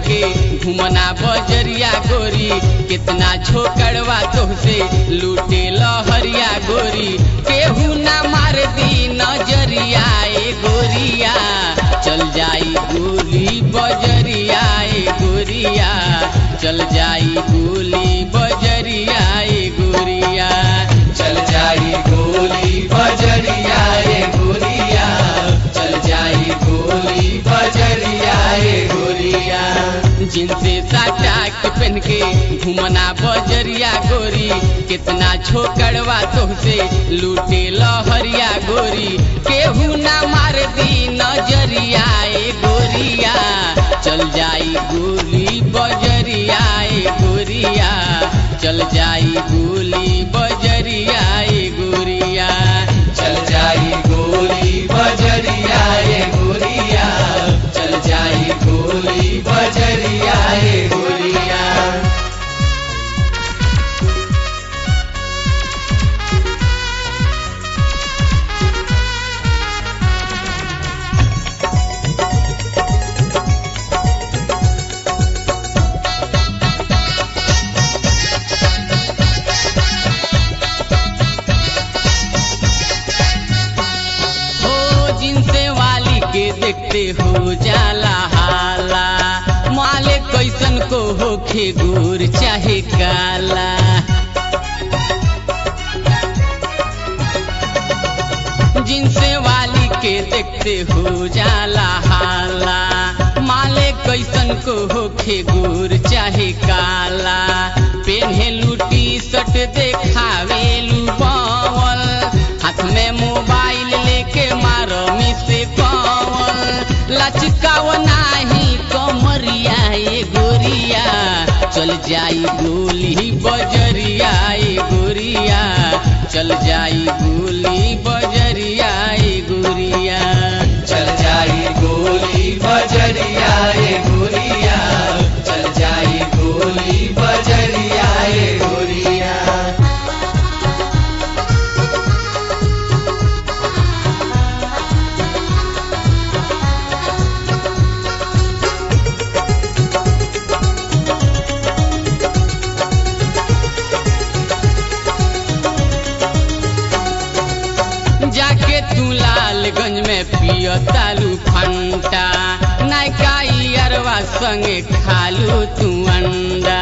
के घुमना बजरिया गोरी कितना छोकड़वा तोहसे लूटे लहरिया गोरी केहू ना मार दी नजरिया ए गोरिया चल जाई गोली बजरिया ए गोरिया चल जाई गोली बजरिया ए गोरिया चल जाई गोली बजरिया रे गोरिया चल जाई गोली बजरिया रे गोरिया जिनसे साटा के पहन के घुमना बजरिया गोरी कितना छोकड़वा तोहसे लूटे लहरिया गोरी केहू ना मार दी नजरिया ए गोरिया चल जाई गोली बजरिया ए गोरिया चल जाई गोली बजरिया ए गोरिया चल जाई गोली बजरिया रे गोरिया चल जाई गोली बजरिया रे गोरिया हो जिनसे वाली के देखते हो जाला हाला माले कैसन को होखे गोर चाहे काला जिनसे वाली के देखते हो जाला हाला माले कैसन को होखे गोर चाहे काला पेन्हे लूटी सट देखावेलू बावल हाथ में मोबाइल लेके मारो मिसे कवल लचकाव नाही कमरिया ए गोरिया चल जाई गोली बजरिया ए गोरिया चल जाई गोली बजरिया ए गोरिया चल जाई गोली बजरिया रे गोरिया चल जाई गोली बजरिया रे गोरिया जाके तू लालगंज में पियो तालू फंटा नायका अरवा संगे खालू तू अंडा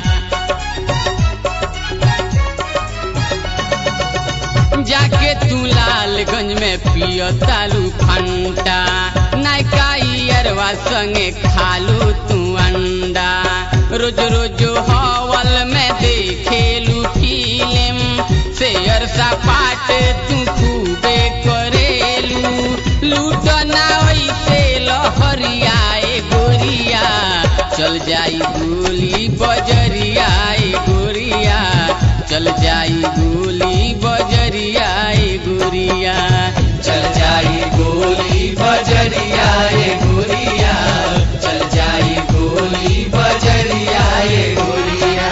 जाके तू लालगंज में पियो तालू फंटा नायका अरवा संगे खालू तू अंडा रोज रोज हवल में देखेलू फिल्म शेयर सपाट तू खूबे करेलू लूटना वैसे लहरिया ए गोरिया चल जाई गोली बजरिया ए गोरिया चल जाई गोली बजरिया ए गोरिया चल जाई गोली बजरिया रे गोरिया चल जाई गोली बजरिया रे गोरिया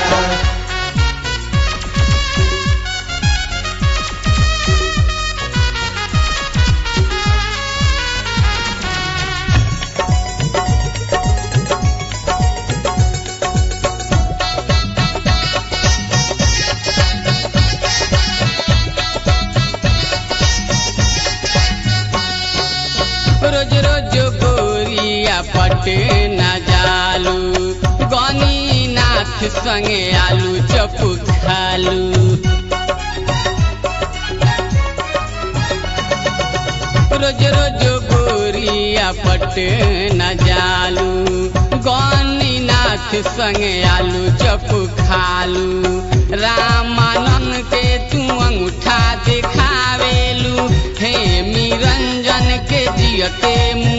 रोज रोज गोरिया पटे न जालू गनी नाथ संगे आलू चप खालू रोज रोज गोरिया पटे न जालू गनी नाथ संगे आलू चप खालू रामानंद के तू अंगूठा दिखावेलू हे निरंजन के जियते